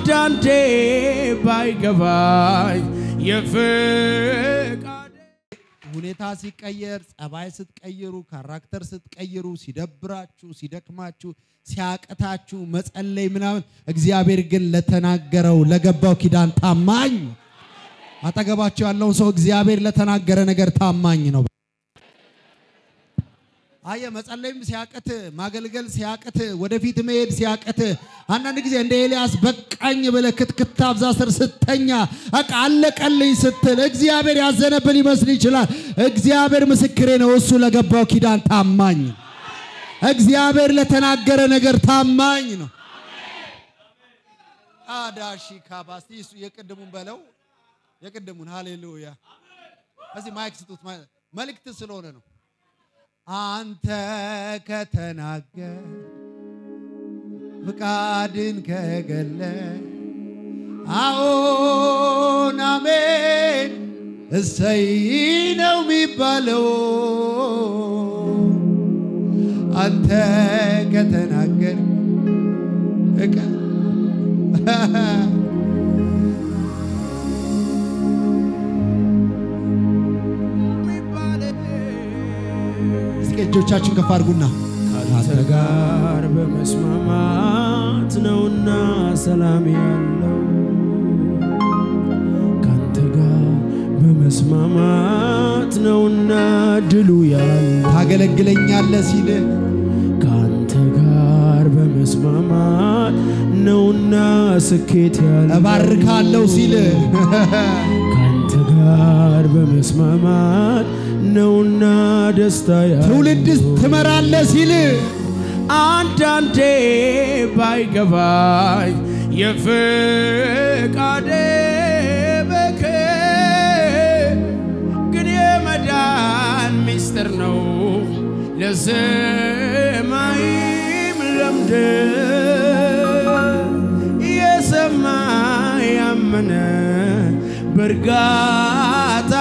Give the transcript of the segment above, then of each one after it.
አንዳንዴ ባይገባኝ የፍቃድ ሁኔታ ሲቀየር፣ ጸባይ ስትቀይሩ፣ ካራክተር ስትቀይሩ፣ ሲደብራችሁ፣ ሲደክማችሁ፣ ሲያቅታችሁ መጸለይ ምናምን፣ እግዚአብሔር ግን ለተናገረው ለገባው ኪዳን ታማኝ ነው። አጠገባቸው ያለውን ሰው እግዚአብሔር ለተናገረ ነገር ታማኝ ነው። አየ መጸለይም ሲያቅት ማገልገል ሲያቅት ወደፊት መሄድ ሲያቅት አንዳንድ ጊዜ እንደ ኤልያስ በቃኝ ብለህ ክትክታ አብዛ ስር ስተኛ በቃ አለቀልኝ ስትል እግዚአብሔር ያዘነብን ይመስል ይችላል። እግዚአብሔር ምስክሬ ነው። እሱ ለገባው ኪዳን ታማኝ ነው። እግዚአብሔር ለተናገረ ነገር ታማኝ ነው። አዳሺ ካባስቲ እሱ የቅድሙን በለው የቅድሙን ሃሌሉያ። እዚህ ማይክ ስጡት። መልእክት ስለሆነ ነው። አንተ ከተናገር ፍቃድን ከገለ አዎን አሜን እሰይ ነው የሚባለው። አንተ ከተናገር እቀ እስኪ እጆቻችን ከፍ አድርጉና ካንተ ጋር በመስማማት ነውና ሰላም ያለው ካንተ ጋር በመስማማት ነውና ድሉ ያለው ታገለግለኛለህ ሲል ካንተ ጋር በመስማማት ነውና ስኬት ያለው እባርካለሁ ሲል ካንተ ጋር በመስማማት ነውና ደስታ ያለው ትውልድ ትመራለህ ሲል አንዳንዴ ባይገባኝ የፍቃዴ ምክር ግን የመዳን ሚስጥር ነው ለሰማይም ለምድር የሰማ ያመነ በእርጋታ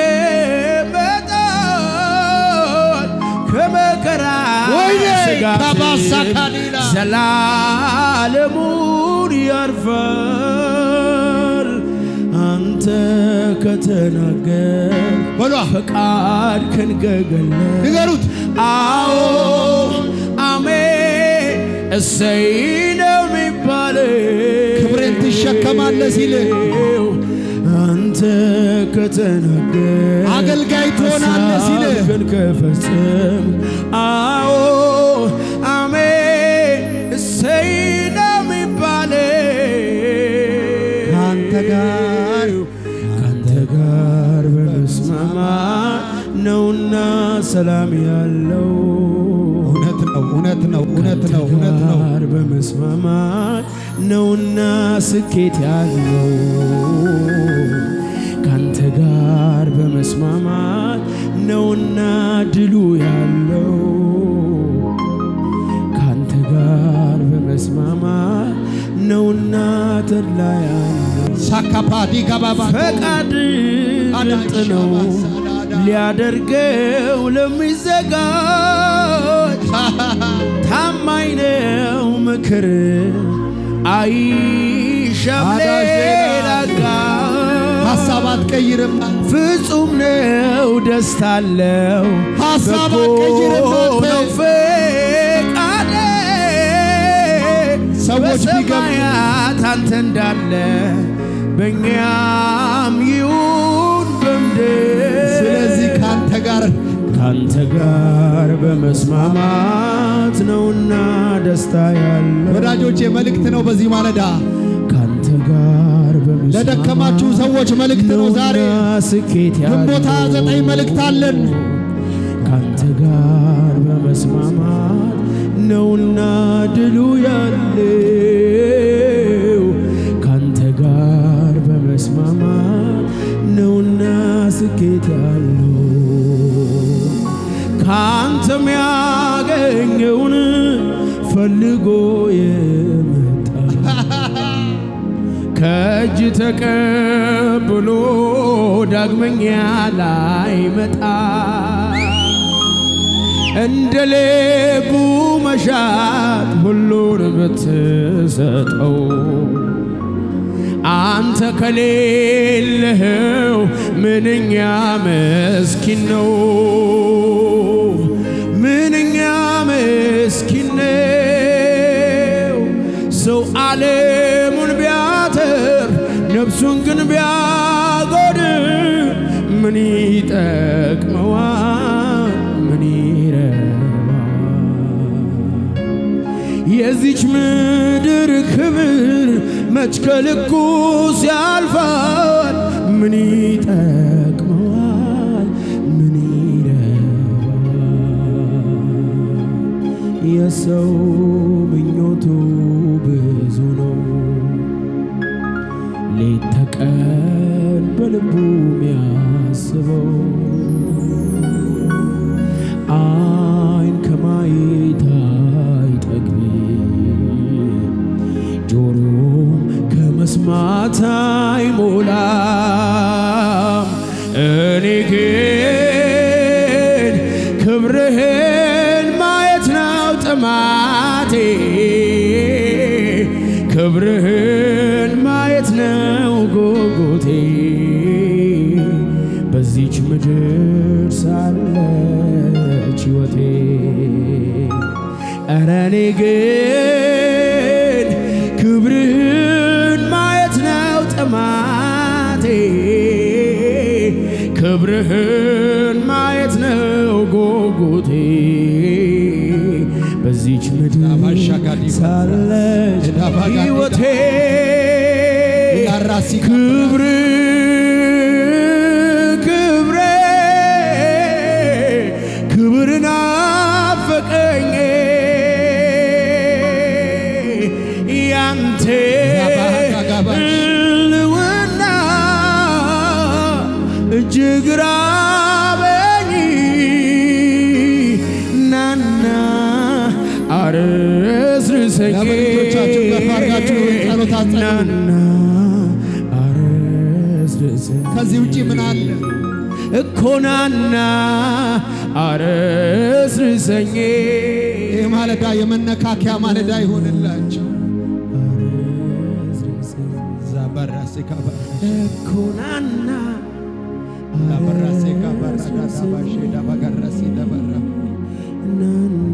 ይቀመጣል ከመከራ ወይኔ ስጋት ካባሳ ካዲላ ዘላለሙን ያርፋል። አንተ ከተናገር በሏ ፈቃድ ከንገገለ ንገሩት አዎ አሜን እሰይ ነው የሚባል ክብሬን ትሸከማለህ ሲል አንተ ከተናገር አገልጋይ ትሆናለህ ሲል ሀሳብህን ከፈጸም አዎ አሜን እሰይ ነው የሚባል ከአንተ ጋር ካንተ ጋር በመስማማት ነውና ሰላም ያለው እውነት ነው እውነት ነው እውነት ነው እውነት ነው ጋር በመስማማት ነውና ስኬት ያለው ካንተ ጋር በመስማማት ነውና ድሉ ያለው ካንተ ጋር በመስማማት ነውና ተድላ ያለው ሳካፓዲ ጋባባ ፈቃድ ምርጥ ነው ሊያደርገው ለሚዘጋጅ ታማኝ ነው ምክር አይሻም ሌላ ጋር ሀሳብ አትቀይርም ፍጹም ነው ደስታ አለው ሀሳብ በጎ አትቀይርም አንተ። ነው ፈቃዴ ሰዎች ቢገቡ በሰማያት አንተ እንዳለ በእኛም ይሁን በምድር ስለዚህ ከአንተ ጋር ካንተ ጋር በመስማማት ነውና ደስታ ያለው ወዳጆቼ መልእክት ነው በዚህ ማለዳ ካንተ ጋር በመስማማት ለደከማችሁ ሰዎች መልእክት ነው ዛሬ ነውና ስኬት ያለው ግንቦት ሃያ ዘጠኝ መልእክት አለን ካንተ ጋር በመስማማት ነውና ድሉ ያለው ካንተ ጋር በመስማማት ነውና ስኬት ያለው ካንተም ያገኘውን ፈልጎ የመጣ ከእጅ ተቀብሎ ዳግመኛ ላይመጣ እንደ ልቡ መሻት ሁሉን ብትሰጠው አንተ ከሌለኸው ምንኛ መስኪን ነው፣ ምንኛ መስኪን ነው። ሰው ዓለሙን ቢያተርፍ ነፍሱን ግን ቢያጎድል ምን ይጠቅመዋል? ምን ይረባል? የዚች ምድር ክብር መች ከልኩ ሲያልፋል? ምን ይጠቅመዋል? ምን ይረባል? የሰው ምኞቱ ብዙ ነው፣ ሌት ተቀን በልቡ የሚያስበው አይን ከማየት አይጠግብም፣ ጆሮ ከመስማት አይሞላም። እኔ ግን ክብርህን ማየት ነው ጥማቴ፣ ክብርህን ማየት ነው ጉጉቴ በዚች ምድር ሳለች ሕይወቴ ኧረ እኔ ግን ክብርህን ማየት ነው ጥማቴ ክብርህን ማየት ነው ጉጉቴ በዚች ምድር ዳባሻጋዲ ሳለች ዳባጋዲ ሕይወቴ ላራሲ ክብር ክብሬ ክብር ናፈቀኝ ያንተ ጋባጋባሽ ልውና እጅግ ራበኝ ናና አረስርሰኝ ለምን እጆቻችሁን ከፍ አድርጋችሁ ጸሎት አጸልዩ? ናና አረስርሰኝ ከዚህ ውጪ ምን አለ? እኮ ናና አረስርሰኝ ይህ ማለዳ የመነካከያ ማለዳ ይሆንላችሁ። ዛባራሴ ካባራ እኮ ናና ላበራሴ ካባራ ዳዳባሼ ዳባጋራሴ ዳባራ ናና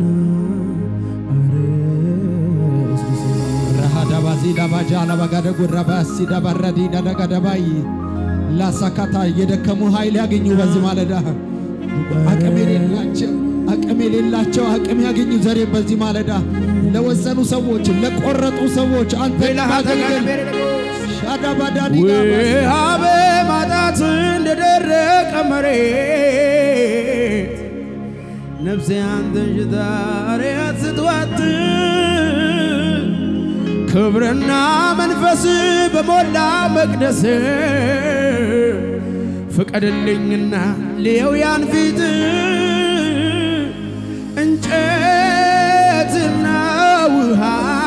አረስርሰኝ ረሃዳባዚ ዳባጃ ላባጋደ ጉራባሲ ዳባራዲ ዳዳጋዳባይ ላሳካታ የደከሙ ኃይል ያገኙ በዚህ ማለዳ አቅም የሌላቸው አቅም የሌላቸው አቅም ያገኙ ዛሬ በዚህ ማለዳ ለወሰኑ ሰዎች ለቆረጡ ሰዎች አንተ ማገልገል ሻዳባዳዲ ውሃ በማጣት እንደደረቀ መሬት ነፍሴ አንተን ሽታ ሪያት ስትዋት ክብርና መንፈስ በሞላ መቅደስ ፍቀድልኝና ልየው ያን ፊት እንጨትና ውሃ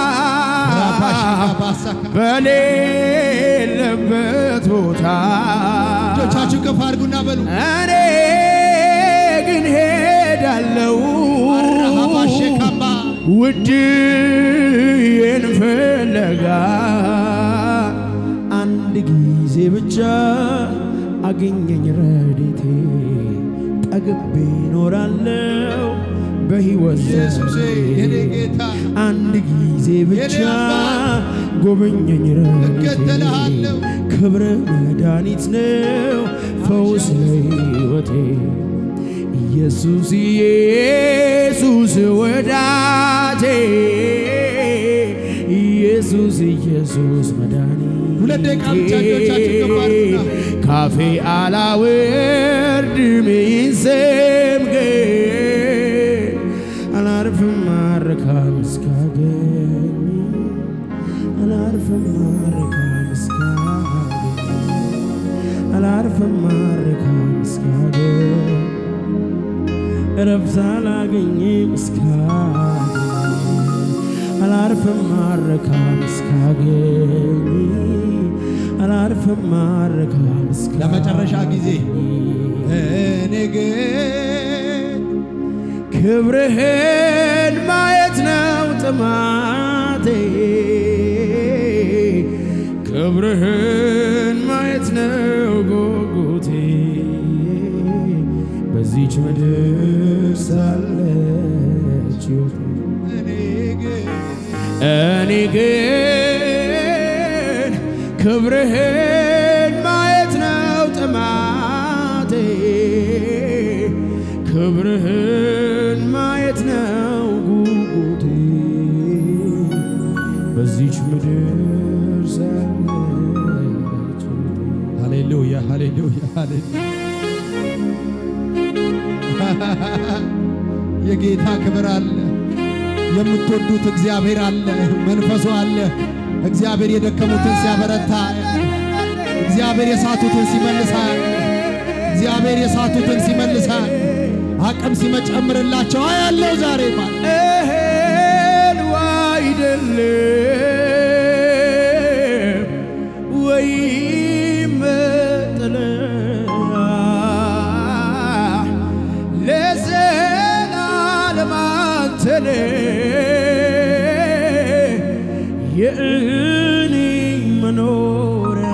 በሌለበት ቦታ እጆቻችሁ ከፍ አድርጉና በሉ እኔ ግን ሄዳለው ረሃባሼካባ ውድዬን ፍለጋ አንድ ጊዜ ብቻ አገኘኝ ረድኤቴ ጠግቤ እኖራለሁ በሕይወት ኢየሱሴ የኔ ዘመኔ ጌታ አንድ ጊዜ ብቻ የኔ አባት ጎበኘኝ ረድኤቴ እከተልሃለሁ። ክብር መድኃኒት ነው ፈውስ ለሕይወቴ ኢየሱስ ኢየሱስ ወዳጄ ኢየሱስ ኢየሱስ መድኃኒቴ ሁለት ደቂቃ ብቻ እጆቻችሁን ከፍ አድርጉና ካፌ አላወርድም ይህን ስም ግን አላርፍም ማረካም እስካገኝ አላርፍም ማረካም እስካገኝ አላርፍም ማረካም እስካገኝ እረፍት አላገኝም እስካገኝ አላርፍም ማረካም እስካገኝ አላርፍም ማረካም እስካገኝ ለመጨረሻ ጊዜ እኔ ግን ክብርህን ማየት ነው ጥማቴ ክብርህን ማየት ነው ጉጉቴ በዚች ምድር ሳለች ሕይወቴ እኔ ግን እኔ ግን ክብርህን ማየት ነው ጥማቴ፣ ክብርህን ማየት ነው ጉጉቴ በዚች ምድር ሳለች ሃሌሉያ ሃሌሉያ ሃሌሉያ የጌታ ክብር አለ። የምትወዱት እግዚአብሔር አለ። መንፈሱ አለ። እግዚአብሔር የደከሙትን ሲያበረታ፣ እግዚአብሔር የሳቱትን ሲመልሳል፣ እግዚአብሔር የሳቱትን ሲመልሳል፣ አቅም ሲመጨምርላቸው አያለው ዛሬ ማለት እህል አይደለም ወይም መጠለያ ለዘላለም አንተ ነህ የእኔ መኖሪያ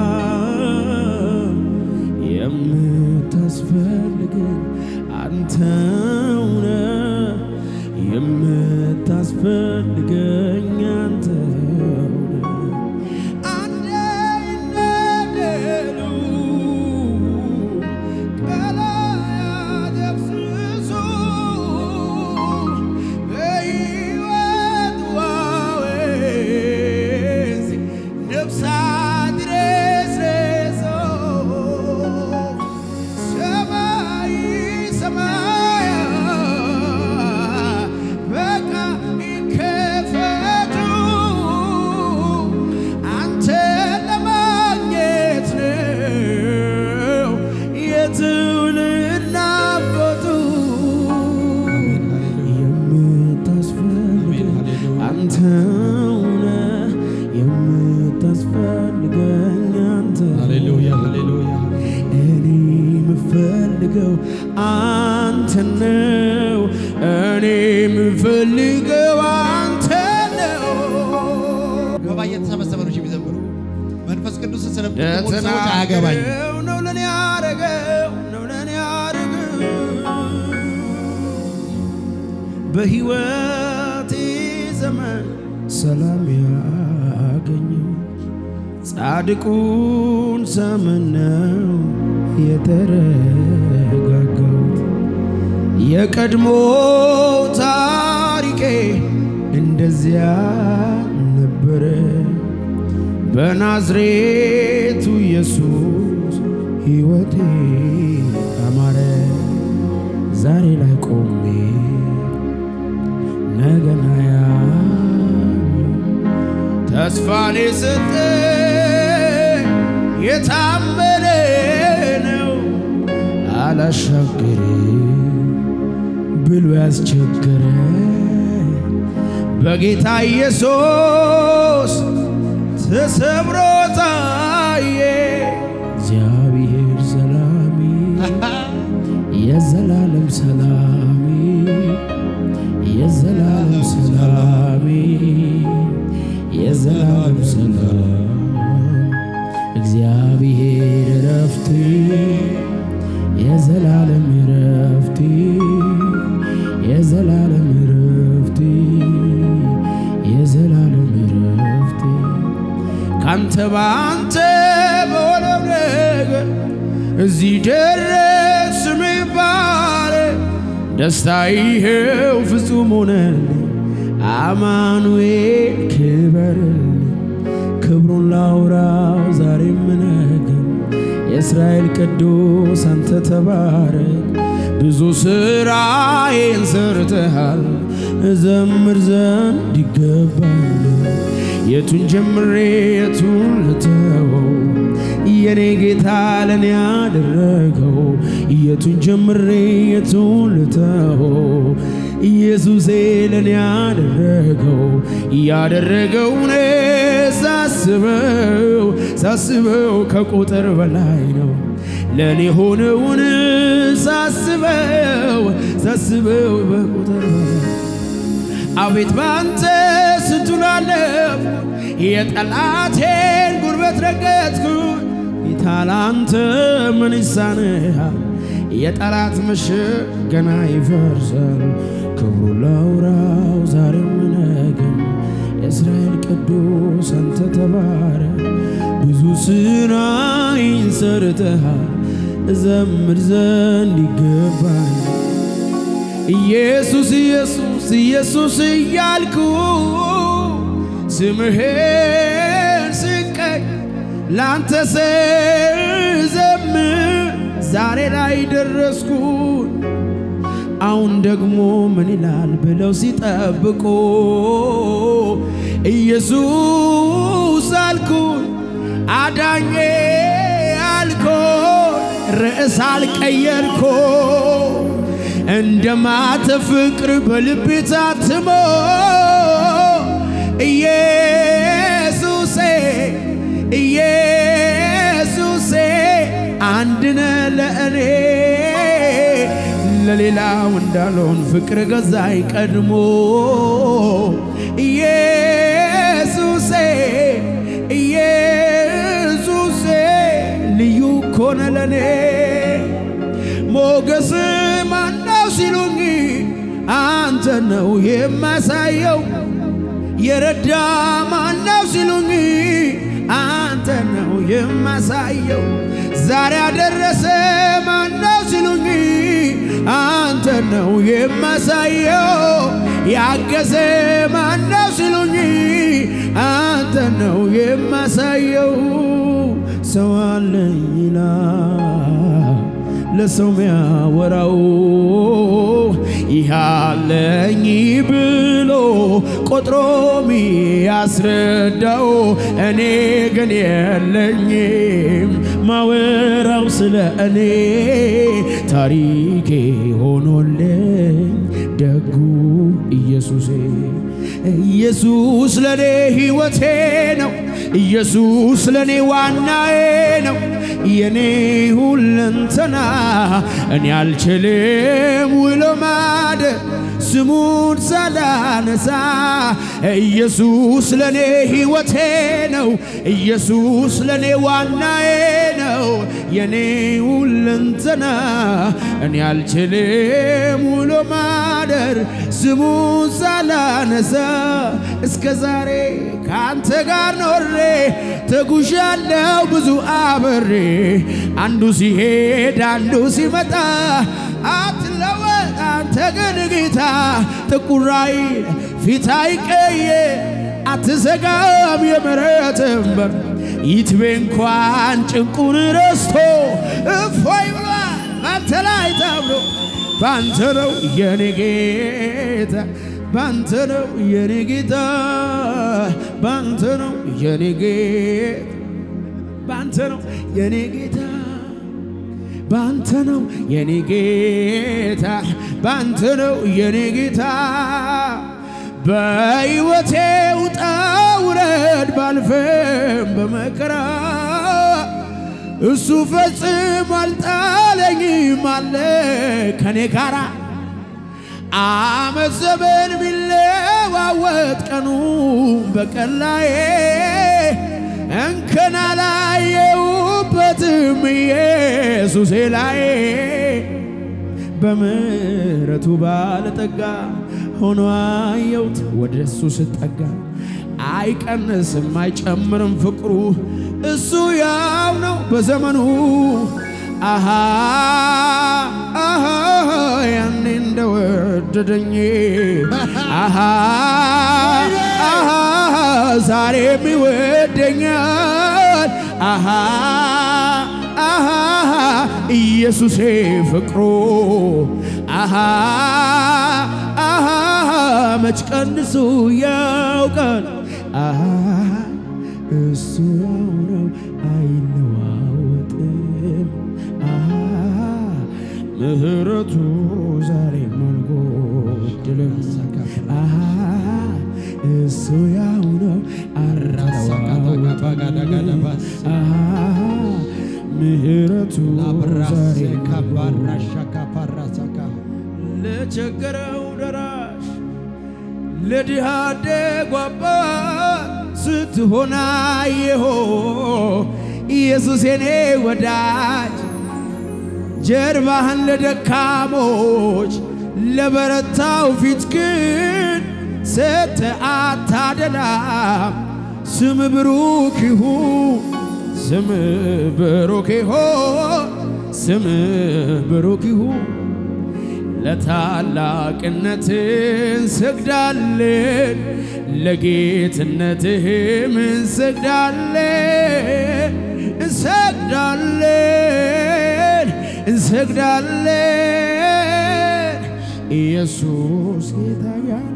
የምታስፈልገኝ አንተው ነህ የምታስፈልገኝ አንተው ነህ አንዴ ይነገሩ ቃላት ያፍስሱ በሕይወት ዋዌዝ ነፍሳት ረስረሶ ሰማይ ሰማያት በቃ ይከፈቱ አንተ ለማግኘት ነው የትውልድ ናፍቆቱ የምታስፈልገኝ አንተው ነህ የምታስፈልገኝ አንተ ሃሌሉያ ሃሌሉያ እኔ የምፈልገው አንተ ነው። እኔ የምፈልገው አንተ ነው። ገባ እየተሰበሰበ ነው የሚዘምሩ መንፈስ ቅዱስ ስለምትሞሉ ሰዎች አያገባኝ የተናገረው ነው ለኔ ያረገው ነው ለኔ ያረገው በሕይወቴ ዘመን ሰላም ያገኘው ጻድቁን ዘመን ነው የተረጋጋሁት። የቀድሞ ታሪኬ እንደዚያ ነበረ። በናዝሬቱ ኢየሱስ ሕይወቴ አማረ። ዛሬ ላይ ቆሜ ነገና ያለው ተስፋን የሰጠ የታመነ ነው። አላሻገር ብሎ ያስቸገረ በጌታ ኢየሱስ ተሰብሮ ታየ። እግዚአብሔር ሰላሜ የዘላለም ሰላሜ የዘላለም ሰላሜ የዘላለም ሰላም እግዚአብሔር እረፍቴ የዘላለም እረፍቴ የዘላለም እረፍቴ የዘላለም እረፍቴ ካንተ ባንተ በሆነው ነገር እዚህ ደረስ ሚባል ደስታ ይሄው ፍጹም ሆነልኝ። አማኑኤል ክበርልኝ፣ ክብሩን ላውራው ዛሬም ነገም። የእስራኤል ቅዱስ አንተ ተባረክ። ብዙ ስራዬን ሰርተሃል፣ እዘምር ዘንድ ይገባል። የቱን ጀምሬ የቱን ልተወው? የኔ ጌታ ለኔ ያደረገው የቱን ጀምሬ የቱን ልተወው? ኢየሱሴ ለኔ ያደረገው ያደረገውን ሳስበው ሳስበው ከቁጥር በላይ ነው። ለኔ ሆነውን ሳስበው ሳስበው በቁጥር በላይ አቤት ባንተ ስንቱን አለፍኩ የጠላቴን ጉልበት በሕይወት ረገጥኩኝ ጌታ ላንተ ምን ይሳንሃል? የጠላት ምሽግ ገና ይፈርሳል። ክብሩ ላውራው ዛሬም ነገም የእስራኤል ቅዱስ አንተ ተባረክ። ብዙ ስራይን ሰርተሃል እዘምር ዘንድ ይገባኝ ኢየሱስ ኢየሱስ ኢየሱስ እያልኩ ስምህን ስቀኝ ላንተ ስዘምር ዛሬ ላይ ደረስኩኝ። አሁን ደግሞ ምን ይላል ብለው ሲጠብቁ ኢየሱስ አልኩኝ አዳኜ አልኩኝ ርዕስ አልቀየርኩ እንደማተ ፍቅር በልቤ ታትሞ ኢየሱሴ ኢየሱሴ አንድነ ለእኔ ለሌላው እንዳልሆን ፍቅር ገዛኝ ቀድሞ ኢየሱሴ ኢየሱሴ ልዩ ኮነ ለኔ ሞገስ ማነው ሲሉኝ አንተ ነው የማሳየው የረዳ ማነው ሲሉኝ አንተ ነው የማሳየው ዛሬ ያደረሰ ማነው ሲሉኝ አንተ ነው የማሳየው ያገዘ ማነው ሲሉኝ አንተ ነው የማሳየው ሰው አለኝ ይላል ለሰው ሚያወራው ይሃለኝ ብሎ ቆጥሮ ሚያስረዳው እኔ ግን የለኝም ማወራው ስለ እኔ ታሪኬ ሆኖልኝ ደጉ ኢየሱሴ ኢየሱስ ለኔ ሕይወቴ ነው። ኢየሱስ ለኔ ዋናዬ ነው። የኔ ሁለንተና እኔ አልችልም ውሎ ማደር ስሙን ሳላነሳ ኢየሱስ ለኔ ሕይወቴ ነው። ኢየሱስ ለኔ ዋናዬ ነው። የኔ ሁለንተና እኔ አልችልም ውሎ ማደር ስሙን ሳላነሳ እስከ ዛሬ ከአንተ ጋር ኖሬ ተጉዣለው ብዙ አብሬ አንዱ ሲሄድ አንዱ ሲመጣ አትለወጥ አንተ ግን ጌታ ጥቁራይ ፊት አይቀየር አትዘጋም የምሕረትህን በር ይትቤ እንኳን ጭንቁን ረስቶ እፎይ ብሏል ባንተ ላይ ታምኖ ባንተ ነው የኔ ጌታ ባንተ ነው የኔ ጌታ ባንተ ነው የኔ ጌታ ባንተ ነው የኔ ጌታ ባንተ ነው የኔ ጌታ ባንተ ነው የኔ ጌታ በሕይወቴ ውጣ ውረድ ባልፈም በመከራ እሱ ፈጽሞ አልጣለኝም አለ ከኔ ጋራ አመት ዘመን ቢለዋወጥ ቀኑ በቀን ላይ እንከን አላየሁበትም ኢየሱሴ ላይ በምሕረቱ ባለጠጋ ሆኖ አየሁት ወደ እሱ ስጠጋ አይቀንስም አይጨምርም ፍቅሩ እሱ ያው ነው በዘመኑ አሃ አሃ ያኔ እንደወደደኝ አሃ አሃ ዛሬም ይወደኛል አሃ አሃ ኢየሱሴ ፍቅሩ አሃ አሃ መች ቀንሱ ያውቃል አሃ እሱ ያው ነው አይለዋወጥም አሃ ምሕረቱ ዛሬ አልጎደለም አሃ እሱ ያው ነው አልተለዋወጥም አሃ ምሕረቱ ዛሬ ለቸገረው ደራሽ ለድሃ አደጉ አባት ስትሆን አየሆ ኢየሱስ የኔ ወዳጅ ጀርባህን ለደካሞች ለበረታው ፊት ግን ሰተ አታደላም። ስም ብሩክ ይሁን ስም ብሩክ ይሁን ስም ብሩክ ይሁን ለታላቅነት እንሰግዳለን፣ ለጌትነትህም እንሰግዳለን እንሰግዳለን እንሰግዳለን ኢየሱስ ጌታ ያለ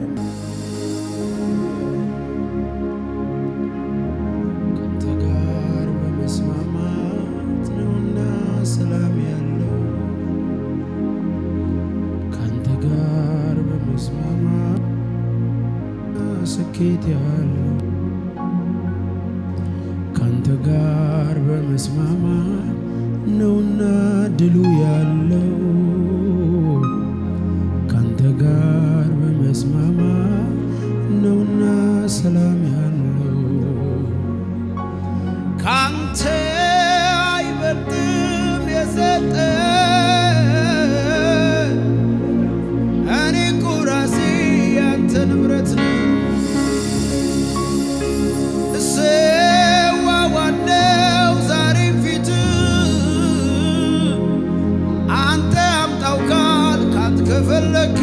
ከአንተ ጋር በመስማማት ነውና ሰላም ያለው ከአንተ ጋር በመስማማት ስኬት ያለው ካንተ ጋር በመስማማት ነውና ድሉ ያለው ካንተ ጋር በመስማማት ነውና ሰላም ያለው ካንተ አይበልጥም የሰጠ እኔ እኮ ራሴ ያንተ ንብረት ነኝ እሰዋዋለው ዛሬም ፊት አንተ አምጣው ካል ካንት ከፈለክ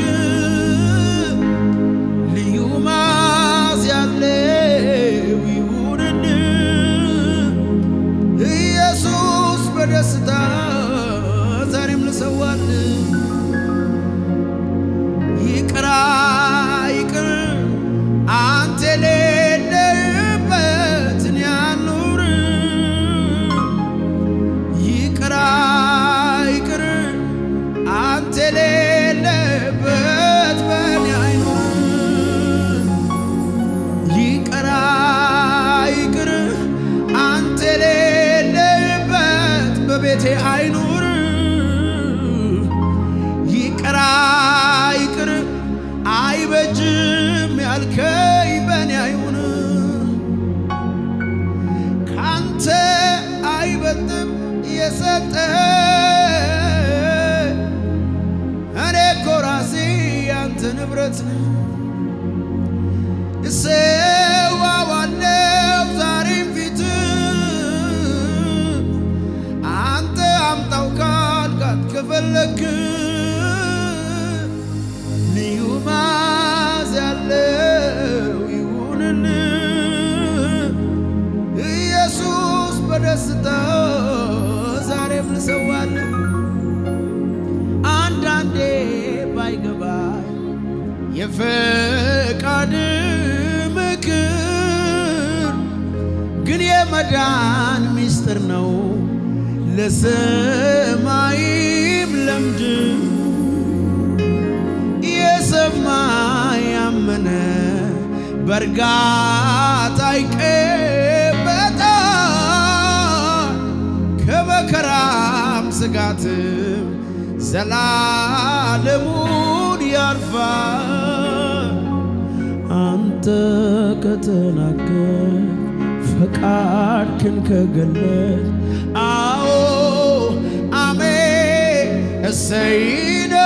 ልዩ ማዝ ያለው ይሁንን ኢየሱስ በደስታ ዛሬም ልሰዋል ይቅራ ይቅር አንተ የሌለህበትን ያኑር ይቅራ ይቅር አንተ የሌለህበት በኔ አይኑር ይቅራ ይቅር አንተ የሌለህበት በቤቴ አይኑር ይቅራ ይቅር አይበጅም ያልከኝ በኔ አይሁን ካንተ አይበልጥም የሰጠ እኔ እኮ ራሴ ያንተ ንብረት ነኝ እሰዋዋለው ዛሬም ፊት አንተ አምጣው ካልካት ከፈለክ ልዩ ማዝ ያለው ይሁንን ኢየሱስ በደስታ ዛሬም ልሰዋል አንዳንዴ ባይገባኝ የፈቃድ ምክር ግን የመዳን ምስጢር ነው ለሰማይም ለምድር የሰማ ያመነ በእርጋታ ይቀበጣል ከመከራም ስጋትም ዘላለሙን ያርፋል። አንተ ከተናገር ፈቃድክን ከገለጥ አዎ አሜን እሰይ ነው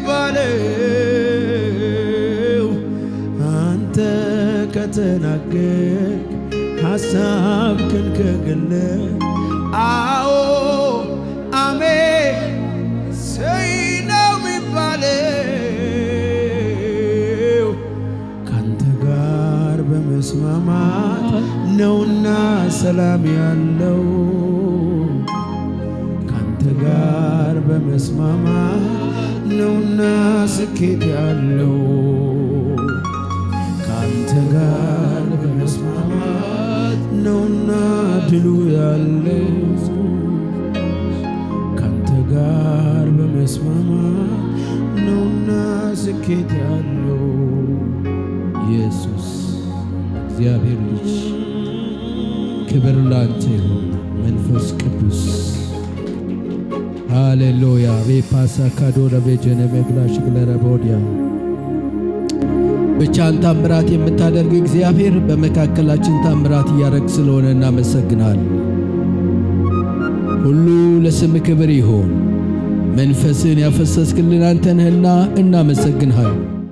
የሚባለው አንተ ከተናገር ሐሳብክን ከገለጥ አዎ አሜን እሰይ ነው የሚባለው ካንተ ጋር በመስማማት ነውና ሰላም ያለው ካንተ ጋር በመስማማት ነውና ስኬት ያለው ካንተ ጋር በመስማማት ነውና ድሉ ያለው ካንተ ጋር በመስማማት ነውና ስኬት ያለው ኢየሱስ እግዚአብሔር ልጅ ክብር ላንተ ይሁን። መንፈስ ቅዱስ ሃሌሉያ ቤፓሳ ካዶ ለቤጀነ መግላሽ ግለረ ቦዲያ ብቻን ታምራት የምታደርግ እግዚአብሔር በመካከላችን ታምራት እያደረግ ስለሆነ እናመሰግናል። ሁሉ ለስም ክብር ይሆን። መንፈስን ያፈሰስክልን አንተ ነህና እናመሰግንሃል።